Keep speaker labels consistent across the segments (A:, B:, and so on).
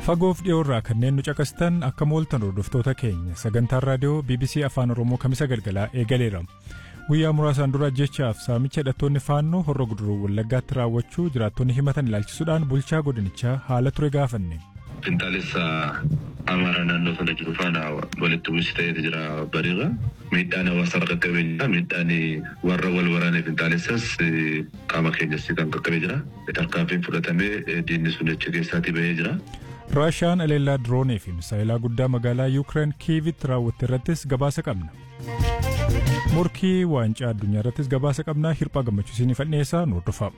A: Fagoof dhiyoorraa kanneen nu caqastan akka mooltan hordoftoota keenya sagantaan raadiyoo BBC Afaan Oromoo kamisa galgalaa eegaleera. Guyyaa muraasaan dura jechaaf saamicha hidhattoonni faannoo horra guduruu wallaggaatti raawwachuu jiraattonni himatan ilaalchisuudhaan bulchaa godinichaa haala ture gaafanne.
B: Finxaalessa Amaaraa naannoo sana jiru faana walitti bu'insi ta'eetu jira bariirra. Miidhaan hawaasa irra qaqqabee jira. Miidhaan warra wal waraanee finxaalessas qaama keenyas kan qaqqabee jira. Tarkaanfiin fudhatamee diinni sun achi keessaatii bahee jira.
A: Raashaan aleellaa diroonii fi misaayilaa guddaa magaalaa Yuukireen Kiivitti raawwatte irrattis gabaasa qabna. Morkii waancaa addunyaa irrattis gabaasa qabna. Hirphaa gammachiisinii fadheessaa nu hordofaa.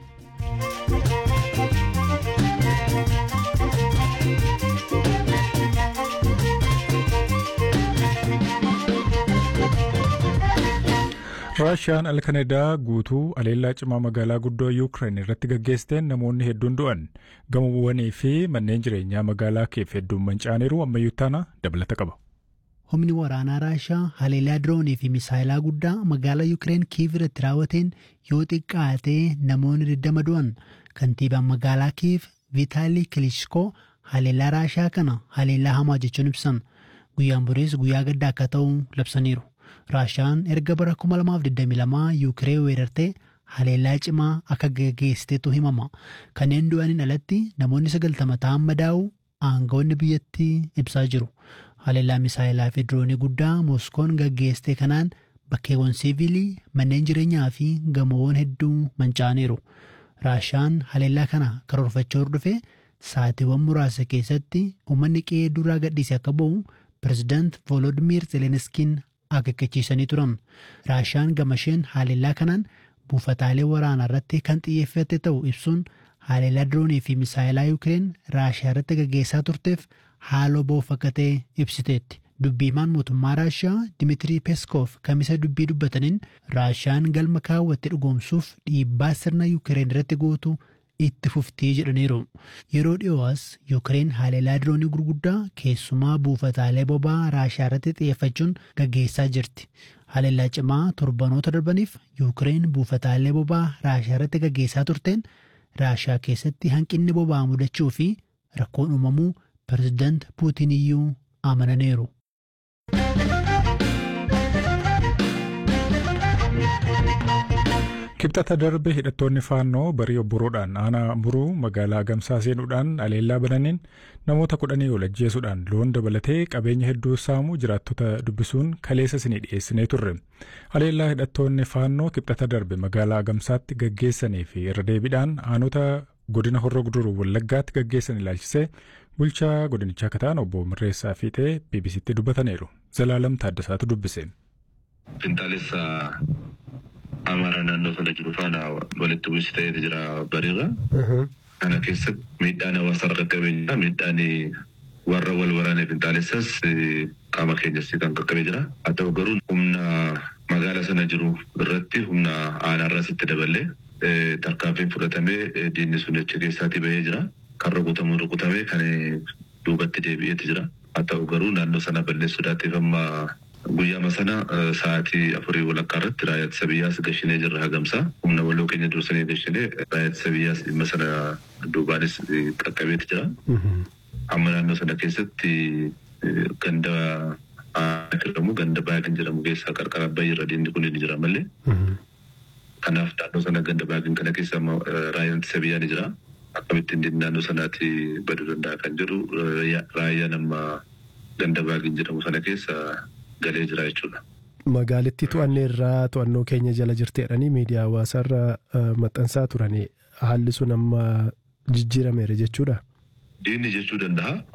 A: Raashiyaan alkanedaa guutuu aleellaa cimaa magaalaa guddoo Yuukireen irratti gaggeessiteen namoonni hedduun du'an gamoowwanii fi manneen jireenyaa magaalaa keef hedduun mancaaneeru ammayyuu taana dabalata qaba.
C: Humni waraanaa Raashiyaa haleellaa diroonii fi misaayilaa guddaa magaalaa Yuukireen Kiiv irratti raawwateen yoo xiqqaatee namoonni 20 du'an kantiibaan magaalaa Kiiv Vitaalii Kilishkoo haleellaa Raashiyaa kana haleellaa hamaa jechuun ibsan guyyaan boriis guyyaa gaddaa akka ta'u labsaniiru. Raashiyaan erga bara 2022 Yuukireen weerartee haleellaa cimaa akka gaggeessiteetu himama. Kanneen du'aniin alatti namoonni 90 ta'an madaa'u aangawoonni biyyattii ibsaa jiru. Haleellaa misaayilaa fi diroonii guddaa Mooskoon gaggeessite kanaan bakkeewwan siivilii, manneen jireenyaa fi gamoowwan hedduu manca'aniiru. Raashiyaan haleellaa kana karoorfachuu hordofee saatiiwwan muraasa keessatti uummanni qe'ee duraa gadhiise akka ba'u pirezidaant Volodimiir Zelenskiin akeekkachiisanii turan. Raashiyaan gamasheen haleellaa kanaan buufataalee waraanaa irratti kan xiyyeeffate ta'u ibsuun haleellaa diroonii fi misaayilaa Yuukireen Raashiyaa irratti gaggeessaa turteef haaloo ba'uuf akka ta'e ibsiteetti. Dubbiimaan mootummaa Raashiyaa Dimitirii Peeskoof kamisa dubbii dubbataniin Raashiyaan galma kaawwatte dhugoomsuuf dhiibbaa sirna Yuukireen irratti gootu itti fuftii jedhaniiru. Yeroo dhiyoo'as Yuukireen haleellaa diroonii gurguddaa keessumaa buufataalee boba'aa Raashiyaa irratti xiyyeeffachuun gaggeessaa jirti. Haleellaa cimaa torbanoota darbaniif Yuukireen buufataalee boba'aa Raashiyaa irratti gaggeessaa turteen Raashiyaa keessatti hanqinni boba'aa mudachuu fi rakkoon uumamuu pirezidaant Puutiin iyyuu amananiiru.
A: Kibxata darbe hidhattoonni faannoo barii obboroodhaan aanaa muruu magaalaa Gamsaa seenuudhaan aleellaa bananiin namoota kudhanii ol ajjeesuudhaan loon dabalatee qabeenya hedduu saamuu jiraattota dubbisuun kaleessa isinii dhiyeessinee turre. Aleellaa hidhattoonni faannoo kibxata darbe magaalaa Gamsaatti gaggeessanii fi irra deebiidhaan aanota godina horroo guduruu wallaggaatti gaggeessan ilaalchisee bulchaa godinichaa kataan obbo Mirreessaa Fiixee BBCtti dubbataniiru. Zalaalam Taaddasaatu dubbise.
B: Finxaalessa Amaaraa naannoo sana jiru faana walitti bu'insi ta'eetu jira bariirra. Kana keessatti miidhaan hawaasa irra qaqqabee jira. Miidhaan warra wal waraanee finxaalessas qaama keenyas kan qaqqabee jira. Haa ta'u garuu humna magaala sana jiru irratti humna aanaarraas itti daballee tarkaanfiin fudhatamee diinni sun achi keessaatii bahee jira. Kan rukutamu rukutamee kan duubatti deebi'eetu jira. Haa ta'u garuu naannoo sana balleessuudhaatiif amma Guyyaama sana sa'aatii afurii walakkaa irratti raayyaa ittisa biyyaas gashinee jirra hagamsaa. Humna waloo keenya dursanii gashinee raayyaa ittisa biyyaas dhimma sana duubaanis qaqqabeeti jira. Amma naannoo sana keessatti ganda jedhamu ganda baay'ee kan jedhamu keessaa qarqara abbayyi irra diinni kun ni jira malee. Kanaaf naannoo sana ganda baay'ee kana keessa raayyaan ittisa biyyaa ni jira. Akkamittiin diinni naannoo sanaatti baduu danda'a kan jedhu raayyaan amma ganda baay'ee jedhamu sana keessa galee jira jechuudha.
D: Magaalittii to'annee irraa to'annoo keenya jala jirteedhanii miidiyaa hawaasaa irra maxxansaa turanii haalli sun amma jijjiirameera jechuudha.
B: Diinni jechuu danda'a.